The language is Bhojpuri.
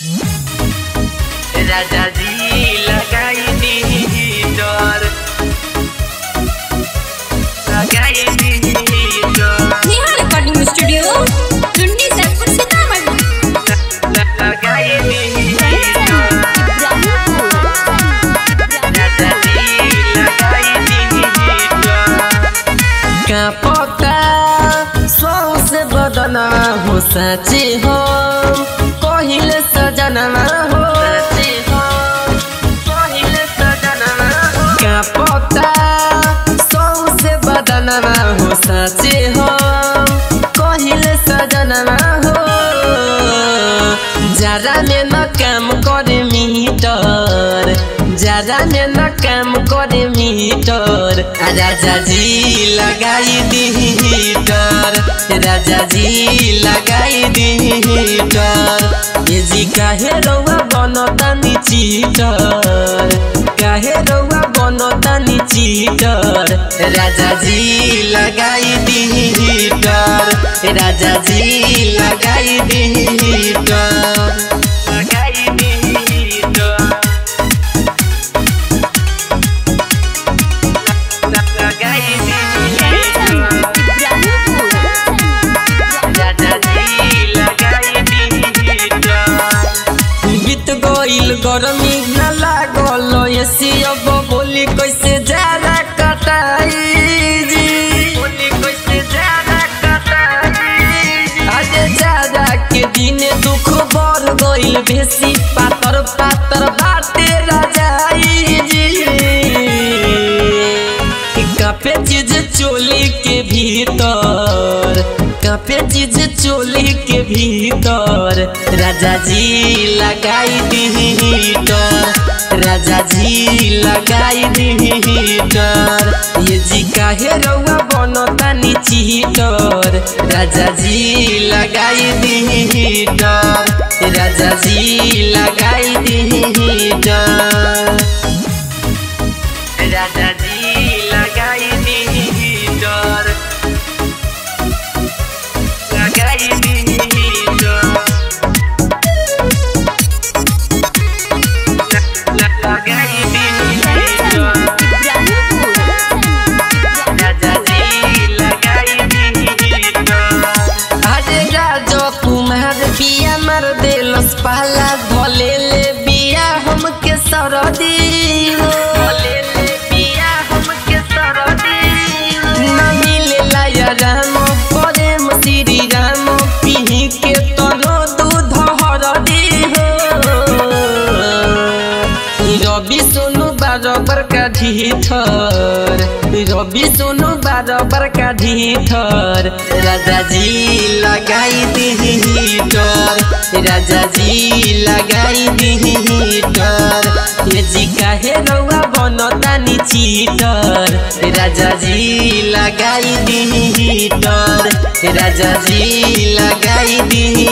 राजाजी लगाई दी डर लगाई दी डर नेहा रिकॉर्डिंग स्टूडियो टुंडी सैदपुर सीतामढ़ी लगाई दी डर राजाजी लगाई दी डर का पता सौसे बदना हो सचे हो कहिले सजनमा हो सचे हो कहिले सजनमा हो का पता सौसे बदनमा हो सचे हो कहिले सजनमा हो जरा में न काम करे मीटर जरा में न काम करे मीटर आ राजा जी लगाई दी हीटर राजा जी लगाई दी हीटर ये जी काहे रौआ बनतानी चीटर काहे रौआ बनतानी चीटर राजा जी लगाई दी हीटर राजा जी लगाई दी हीटर लगाई दी डर लगाई दी डर राजाजी लगाई दी डर बीत गईल गरमी न लागल एसी अब बोली कैसे जारा कटाई जी बोली कैसे ज्यादा कटाई आज जारा के दिन दुख बढ़ गईल बेसी पातर पातर बाटे रजाई जी कापे चीज चोली के भीतर कापे चीज चोली के भीतर राजा जी लगाई दी हीटर राजा जी लगाई दी हीटर ये जी काहे रउआ बनतानी चीटर राजा जी लगाई दी हीटर राजा जी लगाई दी हीटर राजाजी लगाई दी डर लगाई दी डर लगाई दी डर राजाजी लगाई दी डर अरे राजो कुमार बिया मार देलस पहला धले ले बिया हमके सरदी हो बोले ले पिया हमके सरदी ना मिलेला या राम प्रेम श्री राम पीही के तनो दूध हरदी हो रवि सोनू बराबर का ढीठर रवि सोनू बराबर का ढीठर राजा जी लगाई दी हीटर राजा जी लगाई दी हीटर ये जी काहे रउआ बनतानी चीटर राजा जी लगाई दी हीटर राजा जी लगाई दी